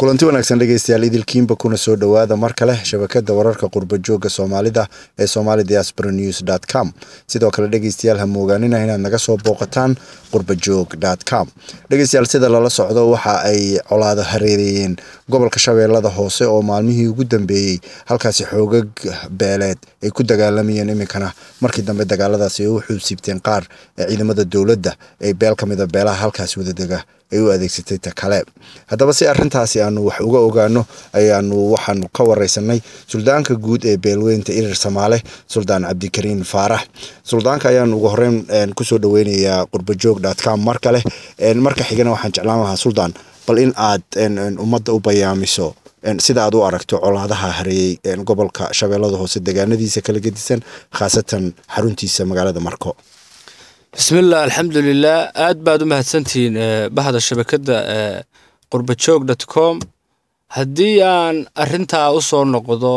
kulanti wanaagsan dhegeystayaal idilkiinba kuna soo dhowaada mar kale shabakada wararka qurba jooga soomaalida ee somali diaspora news dot com sidoo kale dhegeystayaal ha moogaanina inaad naga soo booqataan qurbajoog dot com dhegeystayaal sida lala socdo waxa ay colaado hareereeyeen gobolka shabeellada hoose oo maalmihii ugu dambeeyey halkaasi xoogag beeleed ay ku dagaalamayeen iminkana markii dambe dagaaladaasi ay u xuubsiibteen qaar ee ciidamada dowladda ee beel ka mida beelaha halkaasi wadadega ay u adeegsatay ta kale haddaba si arrintaasi aanu wax uga ogaano ayaanu waxaanu ka wareysanay suldaanka guud ee beelweynta irir samaale suldaan cabdikariin faarax suldaanka ayaanu ugu horeyn kusoo dhaweynayaa qurbajoog com mar kale marka xigana waxaan jeclaan lahaa suldaan bal in aad ummadda u bayaamiso sida aad u aragto colaadaha hareeyey gobolka shabeellada hoose degaanadiisa kala gedisan khaasatan xaruntiisa magaalada marko bismillaah alxamdulilah aad baad u mahadsantihiin bahda shabakadda qurbajoog dot com haddii aan arintaa u soo noqdo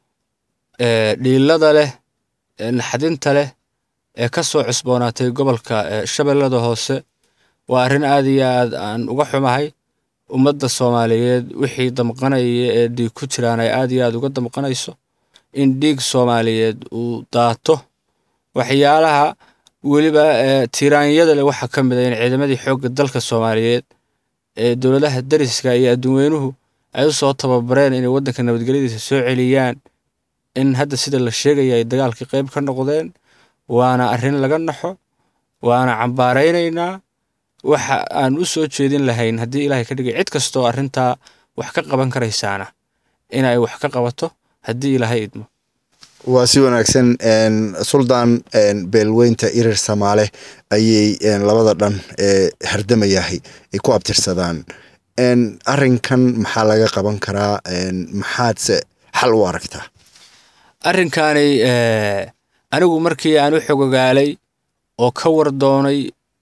dhiilada leh naxdinta leh ee ka soo cusboonaatay gobolka shabeellada hoose waa arrin aad iyo aad aan uga xumahay ummadda soomaaliyeed wixii damqanaya ee dhiig ku jiraan ay aad iyo aad uga damqanayso in dhiig soomaaliyeed uu daato waxyaalaha weliba tiiraanyada leh waxaa ka mid a in ciidamadii xoogga dalka soomaaliyeed ee dowladaha dariska iyo adduunweynuhu ay u soo tababareen inay waddanka nabadgelyadiisa soo celiyaan in hadda sida la sheegaya ay dagaalkii qayb ka noqdeen waana arrin laga naxo waana cambaaraynaynaa waxa aan u soo jeedin lahayn haddii ilaahay ka dhigay cid kastoo arrintaa wax ka qaban karaysaana inay wax ka qabato haddii ilaahay idmo waa si wanaagsan suldaan beelweynta irir samaale ayay labada dhan ee hardamayahay ay ku abtirsadaan arrinkan maxaa laga qaban karaa maxaadse xal u aragtaa arrinkaani anigu markii aan u xogogaalay oo ka war doonay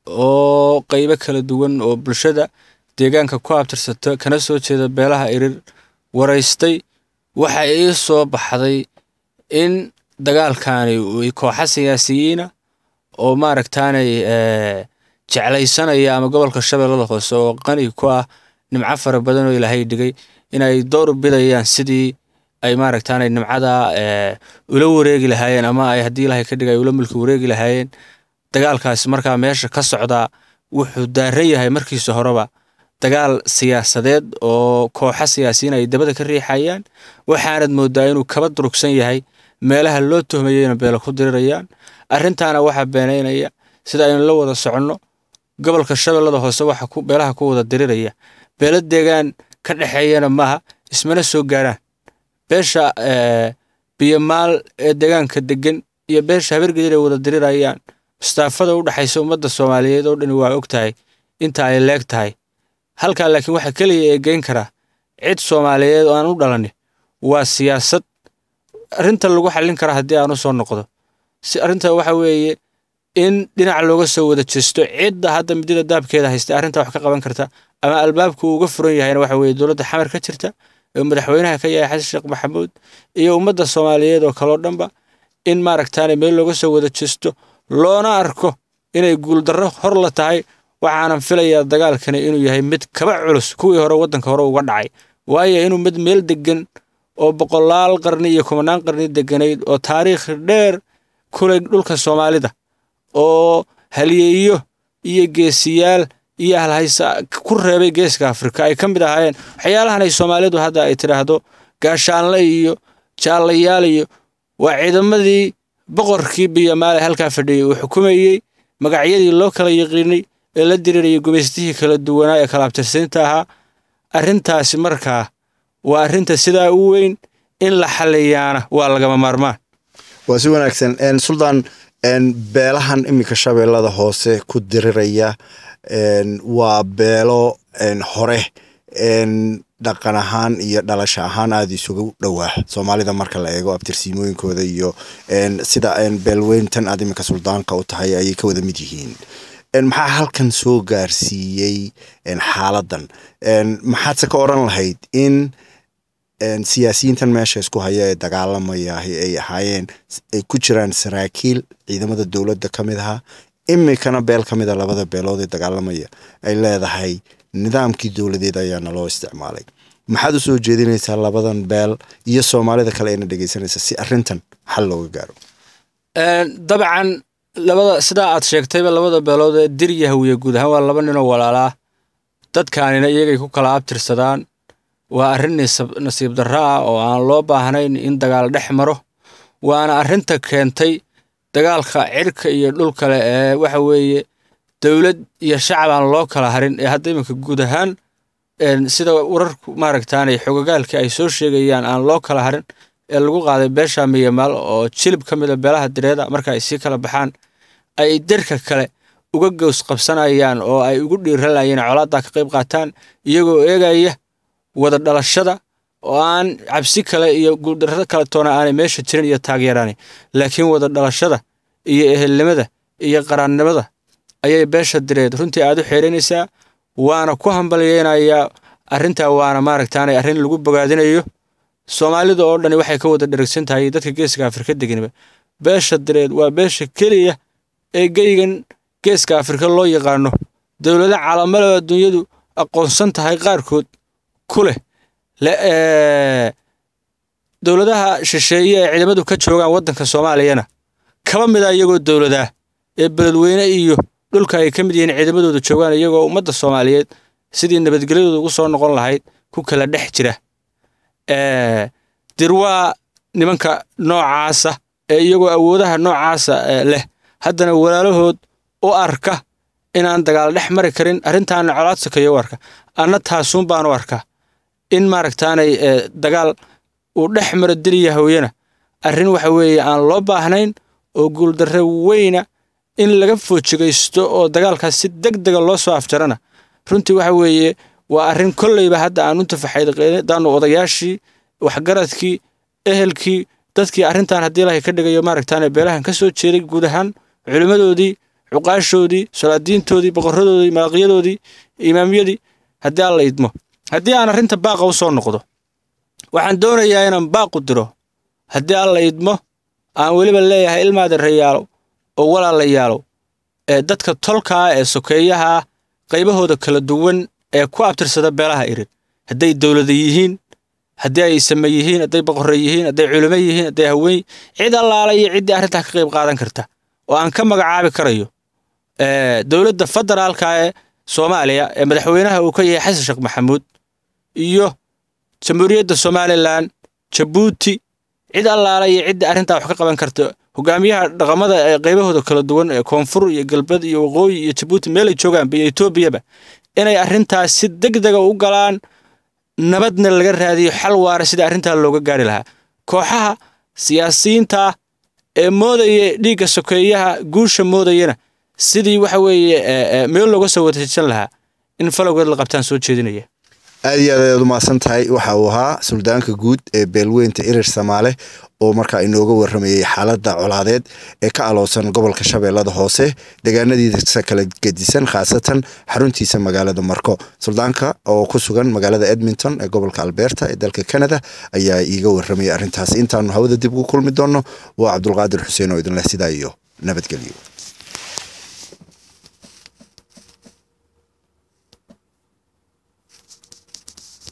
oo qaybo kala duwan oo bulshada deegaanka ku abtirsato kana soo jeeda beelaha irir waraystay waxa ii soo baxday in dagaalkaani kooxa siyaasiyiina oo maaragtaanay jeclaysanaya ama gobolka shabeellada hoose oo qani ku ah nimco fara badan oo ilaahay dhigay inay door bidayaan sidii ay maaragtaanay nimcada ula wareegi lahaayeen ama ay haddii ilaahay ka dhigay ula mulki wareegi lahaayeen dagaalkaasi markaa meesha ka socdaa wuxuu daaran yahay markiisa horeba dagaal siyaasadeed oo kooxa siyaasiyiin ay dabada ka riixayaan waxaanad moodaa inuu kaba durugsan yahay meelaha loo tuhmayeyna beela ku dirirayaan arrintaana waxaa beenaynaya sida aynu la wada soconno gobolka shabeellada hoose waxa beelaha ku wada diriraya beelo deegaan ka dhexeeyana maaha ismana soo gaaraan beesha biyomaal ee deegaanka degan iyo beesha habargedir ay wada dirirayaan mustaafada u dhexaysa ummadda soomaaliyeed oo dhani waa og tahay inta ay leeg tahay halkaa laakiin waxa keliya ee geyn karaa cid soomaaliyeed oo aan u dhalanin waa siyaasad arrinta lagu xallin karaa haddii aan u soo noqdo si arrinta waxa weeye in dhinac looga soo wada jeesto cidda hadda midida daabkeeda haystay arrinta wax ka qaban karta ama albaabku uga furan yahayna waxa weeye dowladda xamar ka jirta ee madaxweynaha ka yahay xasan sheekh maxamuud iyo ummadda soomaaliyeed oo kaloo dhanba in maaragtaane meel looga soo wada jeesto loona arko inay guuldarro hor la tahay waxaanan filayaa dagaalkani inuu yahay mid kaba culus kuwii hore waddanka hore uga dhacay waayo inuu mid meel degan oo boqolaal qarni iyo kumanaan qarni deganayd oo taariikh dheer kulay dhulka soomaalida oo halyeeyo iyo geesiyaal iyo halhaysa ku reebay geeska afrika ay ka mid ahaayeen waxyaalahan ay soomaalidu hadda ay tidhaahdo gaashaanle iyo jaallayaal iyo waa ciidamadii boqorkii biyomaale halkaa fadhiyey uu xukumayey magacyadii loo kala yaqiinay ee la dirirayay gumaystihii kala duwanaa ee kala abtirsiinta ahaa arrintaasi markaa waa arrinta sidaa u weyn in la xaliyaana waa lagama maarmaan waa si wanaagsan suldaan beelahan iminka shabeellada hoose ku diriraya waa beelo hore dhaqan ahaan iyo dhalasho ahaan aada isugu dhowaa soomaalida marka la eego abtirsiimooyinkooda iyo sida beelweyntan aad iminka suldaanka u tahay ayay ka wada mid yihiin maxaa halkan soo gaarsiiyey xaaladan maxaadse ka oran lahayd in siyaasiyiintan meesha isku haya ee dagaalamaya ay ahaayeen ay ku jiraan saraakiil ciidamada dowladda ka mid ahaa imikana beel ka mid a labada beelood ee dagaalamaya ay leedahay nidaamkii dowladeed ayaana loo isticmaalay maxaad usoo jeedinaysaa labadan beel iyo soomaalida kale ayna dhegeysanaysa si arintan xal looga gaaro dabcan labada sidaa aad sheegtayba labada beelood ee dir iyo hawiye guud ahaan waa laba ninoo walaalaa dadkaanina iyagay ku kala abtirsadaan waa arrin nasiib darro ah oo aan loo baahnayn in dagaal dhex maro waana arrinta keentay dagaalka cirka iyo dhul kale ee waxa weeye dowlad iyo shacab aan loo kala harin ee hadda iminka guud ahaan sida wararku maaragtaanay xogogaalkii ay soo sheegayaan aan loo kala harin ee lagu qaaday beesha miyamaal oo jilib ka mid a beelaha direeda marka ay sii kala baxaan ay dirka kale uga gows qabsanayaan oo ay ugu dhiiralayeen colaaddaa ka qayb qaataan iyagoo eegaya wada dhalashada oo aan cabsi kale iyo guuldarrada kale toona aanay meesha jirin iyo taageerani laakiin wada dhalashada iyo ehelnimada iyo qaraannimada ayay beesha direed runtii aad u xeeranaysaa waana ku hambalyeynayaa arrintaa waana maaragtaanay arrin lagu bogaadinayo soomaalida oo dhani waxay ka wada dheragsan tahay dadka geeska afrika deganiba beesha direed waa beesha keliya ee geygan geeska afrika loo yaqaano dowlada caalamada adduunyadu aqoonsan tahay qaarkood ku leh dowladaha shisheeye ee ciidamadu ka joogaan waddanka soomaaliyana kaba mida iyagoo dowladaa ee beledweyne iyo dhulka ay ka mid yihiin ciidamadooda joogaan iyagoo ummadda soomaaliyeed sidii nabadgelyadooda ugu soo noqon lahayd ku kala dhex jira dirwaa nimanka noocaasa ee iyagoo awoodaha noocaasa leh haddana walaalahood u arka inaan dagaal dhex mari karin arrintaana colaad sakeeyo u arka anna taasuun baan u arkaa in maaragtaanay dagaal uu dhex maro diriya hawyana arrin waxa weeye aan loo baahnayn oo guuldarre weyna in laga foojigaysto oo dagaalkaas si deg dega loo soo afjarana runtii waxa weeye waa arrin kolleyba hadda aan u tafaxaydaanu odayaashii waxgaradkii ehelkii dadkii arrintan haddii ilahay ka dhigayo maaragtaane beelahan ka soo jeeday guud ahaan culimmadoodii cuqaashoodii salaadiintoodii boqoradoodii malaqyadoodii imaamyadii haddii aan la idmo haddii aan arrinta baaqa u soo noqdo waxaan doonayaa inaan baaqu diro haddii aan la idmo aan weliba leeyahay ilmaada rayaalow oo walaalayaalow ee dadka tolkaa ee sokeeyaha qaybahooda kala duwan ee ku abtirsada beelaha irid hadday dowlada yihiin haddii ay same yihiin hadday boqorre yihiin hadday culimo yihiin hadday haween cid allaala iyo ciddii arrintaa ka qayb qaadan karta oo aan ka magacaabi karayo dowladda federaalka ee soomaaliya ee madaxweynaha uu ka yahay xasan sheekh maxamuud iyo jamhuuriyadda somalilan jabuuti cid allaala iyo ciddii arrintaa wax ka qaban karta hogaamiyaha dhaqamada ee qaybahooda kala duwan ee koonfur iyo galbeed iyo waqooyi iyo jabuuti meelay joogaanba iyo etoobiyaba inay arrintaas si deg dega u galaan nabadna laga raadiyo xal waara sida arrintaa looga gaari lahaa kooxaha siyaasiyiinta ee moodaya dhiigga sokeeyaha guusha moodayana sidii waxa weeye meel looga soo wadajisan lahaa in falowgeed la qabtaan soo jeedinaya aad iyo aad ayaad u mahadsan tahay waxa uu ahaa suldaanka guud ee beelweynta irir samaale oo markaa inooga waramayey xaaladda colaadeed ee ka aloosan gobolka shabeellada hoose deegaanadiisa kala gedisan khaasatan xaruntiisa magaalada marko suldaanka oo ku sugan magaalada edmonton ee gobolka alberta ee dalka canada ayaa iiga waramayay arrintaas intaanu hawada dib ugu kulmi doonno waa cabdulqaadir xuseen oo idinleh sidaa iyo nabadgelyo